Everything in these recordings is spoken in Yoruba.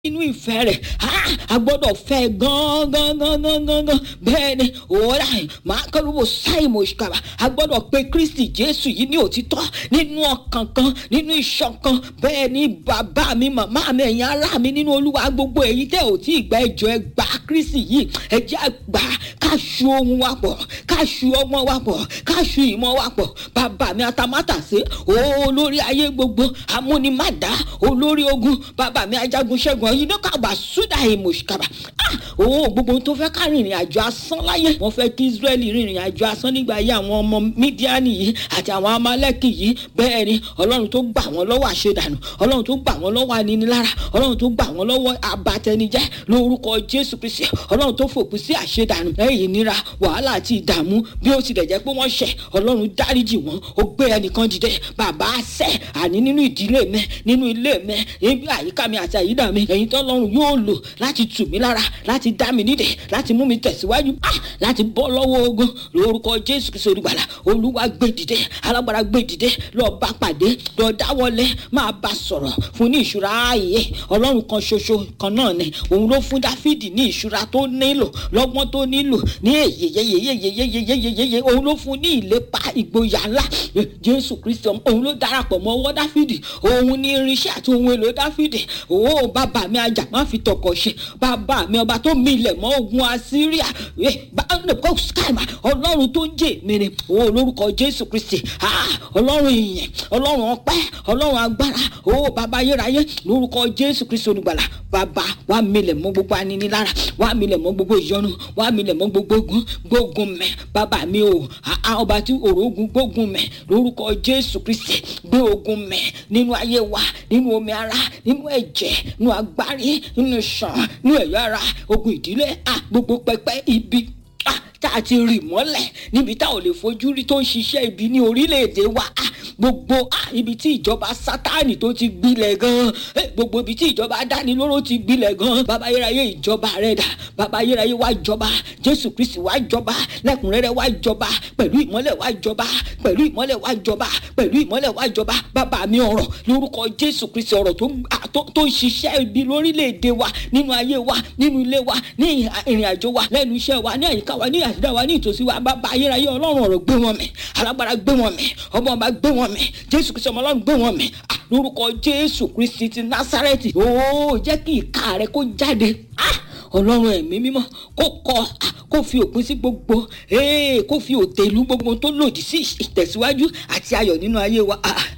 nínú ìfẹ́ rẹ̀ a gbọ́dọ̀ fẹ́ gan-an-gan-an-gan-an bẹ́ẹ̀ ni òwúrọ̀ àyìn máa kẹ́rùbọ̀ sáìmọ̀ ìṣkàbà a gbọ́dọ̀ pe kristi jésù yìí ní òtítọ́ nínú ọkàn kan nínú ìṣọ̀kan bẹ́ẹ̀ ni bàbá mi màmá mi ẹ̀yin ará mi nínú olúwa gbogbo èyí tẹ́ ò tí ì gba ẹjọ́ ẹ gbà kristi yìí ẹ jẹ́ àgbà ká ṣu ohun wa pọ̀ ká ṣu ọmọ wa pọ̀ ká ṣu ìmọ̀ wa pọ̀ bàbá mi atamátàsé olórí ayé gbogbo amúnimádá olórí ogun bàbá mi ajagun ṣẹ́gun ọ̀yìn náà kàbà súdà ìmọ̀ṣkàbà owó gbogbo tó fẹ́ ká rìnrìn àjò asán láyé wọ́n fẹ́ kí israẹli rìnrìn àjò asán nígbà ayé àwọn ọmọ mídíánì yìí àti àwọn amálẹ́kì yìí bẹ́ẹ̀ ni ọlọ́run tó gbà wọ́n lọ́wọ́ àṣedànù ọlọ́run tó gbà wọ́n lọ́wọ́ aninilára ọlọ́run tó gbà wọ́n lọ́wọ́ abatẹnijẹ́ lórúkọ jésù kristi ọlọ́run tó fòpin sí àṣedànù lẹ́yìn ìnira wàhálà àti ìdààmú bí ó tilẹ̀ jẹ́ pé wọ́n ṣẹ̀ ọlọ́run dáríjì wọ́n ó gbé ẹnìkan dìde bàbá sẹ́ àní nínú ìdílé mi nínú ilé mi níbi àyíká mi àti àyídà mi ẹ̀yin tọ́lọ́run yóò lò láti tù mí lára láti dá mi nídè láti mú mi tẹ̀síwájú láti bọ́ lọ́wọ́ ogun lórúkọ jésù kristu olùgbàlà olúwa gbé dìde alágbára gbé dìde lọ bá pàdé lọ dáwọlé máa bá sọ̀rọ̀ fún ní ìṣúra ààyè ọlọ́run kan ṣoṣo kan náà ni òun ló fún dáfídì ní ìṣúra tó nílò lọ́gbọ́n tó nílò ní èyeyeyeyeyeyeyeyeye òun ló fún ní ìlépa ìgboyà ńlá jésù kristu òun ló darapọ̀ mọ́ ọwọ́ dáfídì òun ní irinṣẹ́ àti ohun èlò dáfídì òun bàbá mi ajá má fi tọkọ̀ ṣe bàbá mi ọba tó milẹ̀ mọ́ ogun assyria ọlọ́run tó ń jẹ́ mi ni òun lórúkọ jésù kristi ọlọ́run ìyẹn ọlọ́run ọpẹ́ ọlọ́run agbára òun bàbá ayérayé lórúkọ jésù kristi olùgbàlà bàbá wà milẹ̀ mọ́ gbogbo aninilára wà milẹ̀ mọ́ gbogbo ìyọnu wà milẹ̀ mọ́ gbogbo ogun gbógun mẹ́ bàbá mi o ọba tí òrò ogun gbógun mẹ́ lórúkọ jésù kristi gbé ogun mẹ́ nínú ayé wa nínú omi ara nínú ẹ̀jẹ̀ nínú agbárí nínú ṣàn nínú ẹ̀yọ́ ara ogun ìdílé gbogbo pẹpẹ ibi tá a ti rì mọ́lẹ̀ níbi tá ò lè fojú rí tó ń ṣiṣẹ́ ibi ní orílẹ̀-èdè wa gbogbo ibi tí ìjọba sátánì tó ti gbilẹ̀ gan gbogbo ibi tí ìjọba adánilóró ti gbilẹ̀ gan bàbá ayérayé ìjọba rẹ̀ dà bàbá ayérayé wá jọba jésù kristi wá jọba lẹ́kùnrẹ́rẹ́ wá jọba pẹ̀lú ìmọ́lẹ̀ wá jọba pẹ̀lú ìmọ́lẹ̀ wá jọba pẹ̀lú ìmọ́lẹ̀ wá jọba bàbá mi ọ̀rọ̀ lórúkọ jésù kristi ọ̀rọ̀ tó ń ṣiṣẹ́ ibi lórílẹ̀‐èdè wa nínú ayé wa nínú ilé wa ní ìrìn àjò wa lẹ́nu iṣẹ́ wa ní àyíká wa ní àṣìdá wa ní ìtòsí wa bàbá ayérayé ọlọ́run ọ̀rọ̀ gbé wọn mì alágbára gbé wọn mì ọmọ ọba gbé wọn mì jésù kristi ọmọ ọlọ́run gbé wọn mì lórúkọ jésù kristi ti násárẹ́tì ó jẹ́ kí ìka rẹ kó jáde ọlọ́run ẹ̀mí mímọ́ kó kọ kó fi òpin sí gbogbo kó fi òtẹ̀lú gbogbo tó lòdì sí ìtẹ̀síwájú àti ayọ̀ nínú ayé wa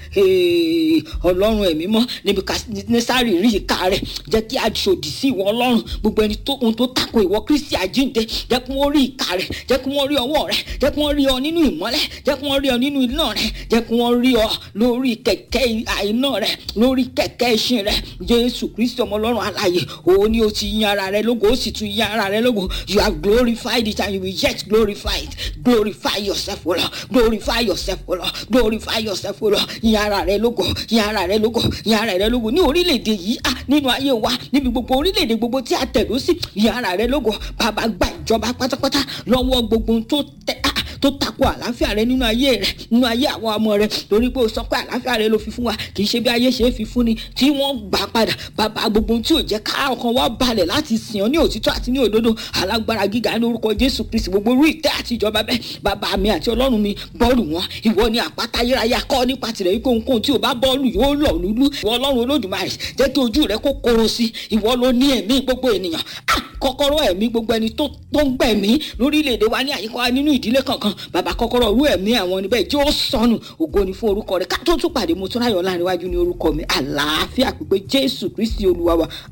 ọlọ́run ẹ̀mí mọ́ níbi nẹ́sàrì rí ìka rẹ̀ jẹ́ kí a ṣòdì sí ìwọ ọlọ́run gbogbo ẹni tó ohun tó tako ìwọ kristi àjínde jẹ́ kí wọ́n rí ìka rẹ̀ jẹ́ kí wọ́n rí ọwọ́ rẹ̀ jẹ́ kí wọ́n rí ọ nínú ìmọ́lẹ̀ jẹ́ kí wọ́n rí ọ nínú iná rẹ̀ jẹ́ kí wọ́n rí ọ lórí kẹ̀kẹ́ iná rẹ̀ lórí kẹ̀kẹ́ ìṣin rẹ̀ jésù kristi ọmọ ọlọ́run alààyè òun ni o ti yan ara rẹ lógo ó sì tún yan ara rẹ lógo you have glorified it and you will yet glorify it glorify yourself o lọ glorify yourself o lọ glorify yourself o lọ yan ara rẹ lógo yan ara rẹ lógo yan ara rẹ lógo ní orílẹ̀-èdè yìí ah nínú ayé wa níbi gbogbo orílẹ̀-èdè gbogbo tí a tẹ̀lú sí yan ara rẹ lógo bàbá gba ìjọba pátápátá lọ́wọ́ gbogbo tó tẹ ah tó tako àlàáfíà rẹ nínú ayé rẹ nínú ayé àwọn ọmọ rẹ torí pé o sọ pé àlàáfíà rẹ ló fi fún wa kì í ṣe bí ayé ṣe é fi fún ni tí wọ́n gbà padà bàbá gbogbo tí ò jẹ́ ká ọkàn wa balẹ̀ láti sìn ọ́ ní òtítọ́ àti ní òdodo alágbára gíga ní orúkọ jésù kristi gbogbo orí ìtẹ́ àti ìjọba bẹ́ẹ̀ bàbá mi àti ọlọ́run mi bọ́ọ̀lù wọn ìwọ ni àpáta ayérayé akọ́ nípa tirẹ̀ yìí kóhunkóhun tí o bá bọ́ọ̀lù yóò lọ lulú ìwọ ọlọ́run olódùmarè jẹ́ kí ojú rẹ kó koro sí ìwọ ló ní ẹ̀mí gbogbo ènìyàn kọ́kọ́rọ́ ẹ̀mí gbogbo ẹni tó ń gbẹ̀mí lórílẹ̀‐èdè wa ní àyíká wa nínú ìdílé kankan bàbá kọ́kọ́rọ́ rú ẹ̀mí àwọn níbẹ̀ tí ó sọnù ògo ni fún orúkọ rẹ̀ ká tó tún pàdé mo tún ráyọ̀ láàrin wájú ní orúkọ mi àlàáfíà pípé jésù kristi olúwa wa